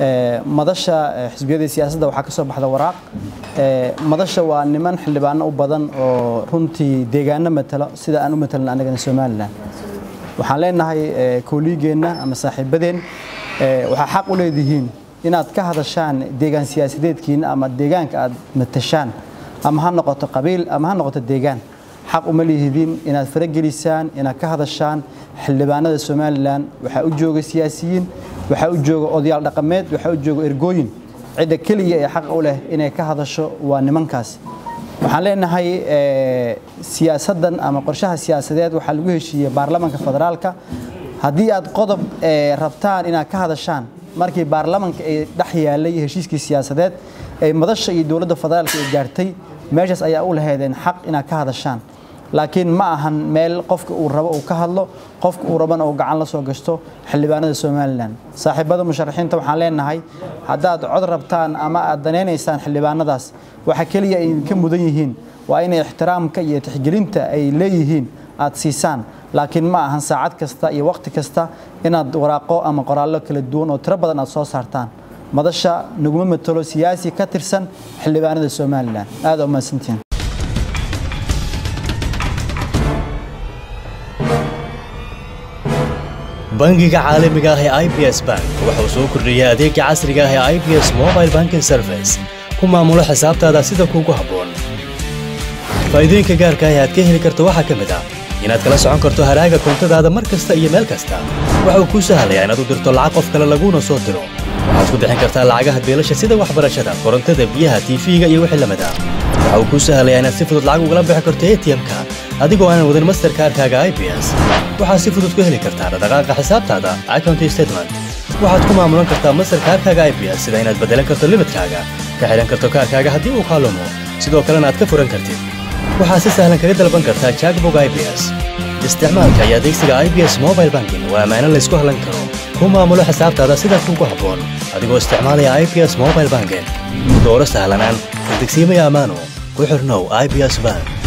madasha xisbiyada siyaasadda waxaa ka soo baxda waraaq madasha waa niman xildhibaano u badan oo runtii deegaano matalo sida aan u matalna annagana somalilan waxaan leenahay kooliigeenna ama saaxiibadeen waxaa xaq u leedihiin inaad ka hadashaan deegaan siyaasadeedkiina ama deegaanka aad matashaan ama ha noqoto qabiil ama ha noqoto deegaan xaq uma lihidiin inaad faragelisaan inaad ka hadashaan xildhibaanada somalilan waxaa u jooga siyaasiyiin waxaa u jooga odayaal dhaqameed waxaa u jooga ergooyin cidda keliya ee xaqa u leh inay ka hadasho waa nimankaas waxaan leenahay siyaasaddan ama qorshaha siyaasadeed waxaa lagu heshiiyey baarlamanka federaalka haddii aad qodob rabtaan inaad ka hadashaan markii baarlamanka ay dhex yaalay heshiiskii siyaasadeed ay madasha iyo dowladda federaalka ay gaartay meeshaas ayaa u lahaydeen xaq inaad ka hadashaan laakiin ma ahan meel qofka uu rabo uu ka hadlo qofka uu rabana uu gacan la soo gashto xildhibaanada somalilan saaxiibada musharaxiinta waxaan leenahay haddaad cod rabtaan ama aad danaynaysaan xildhibaanadaas waxa keliya ay idinka mudan yihiin waa inay ixtiraamka iyo tixgelinta ay leeyihiin aad siisaan laakiin ma ahan saacad kasta iyo waqti kasta inaad waraaqo ama qoraallo kala duwan oo tiro badan aad soo saartaan madasha naguma matalo siyaasi ka tirsan xildhibaanada somalilan aada umahadsantihiin bangiga caalamiga ah ee i b s bank wuxuu soo kordhiyey adeega casriga ah ee i b s mobile banking service ku maamulo xisaabtaada sida kuugu habboon faa'iidooyinka gaarka ah ee aad ka heli karto waxaa ka mid ah inaad kala socon karto haraaga koontadaada mar kasta iyo meel kasta waxa uu kuu sahlayaa inaad u dirto lacag qof kale laguuna soo diro waxaad ku bixin kartaa lacagaha beelasha sida waxbarashada korontada biyaha tiifiga iyo wixii lamid ah waxa uu kuu sahlayaa inaad si fudud lacag ugala bixi karto atm-ka adigoo aanan wadin masterkaarkaaga i b s waxaad si fudud ku heli kartaa dhaqdhaqaaqa xisaabtaada account statement waxaad ku maamulan kartaa masterkaarkaaga i b s sida inaad beddelan karto limidkaaga ka xidhan karto kaarkaaga haddii uu kaalumo sidoo kalena aad ka furan kartid waxaad si sahlan kaga dalban kartaa jackbog i b s isticmaalka iyo adeegsiga i b s mobile banking waa ammaano laysku hallan karo ku maamulo xisaabtaada sida kuugu habboon adigoo isticmaalaya i b s mobile banking dooro sahlanaan degsiimaya ammaano ku xirnow i b s bank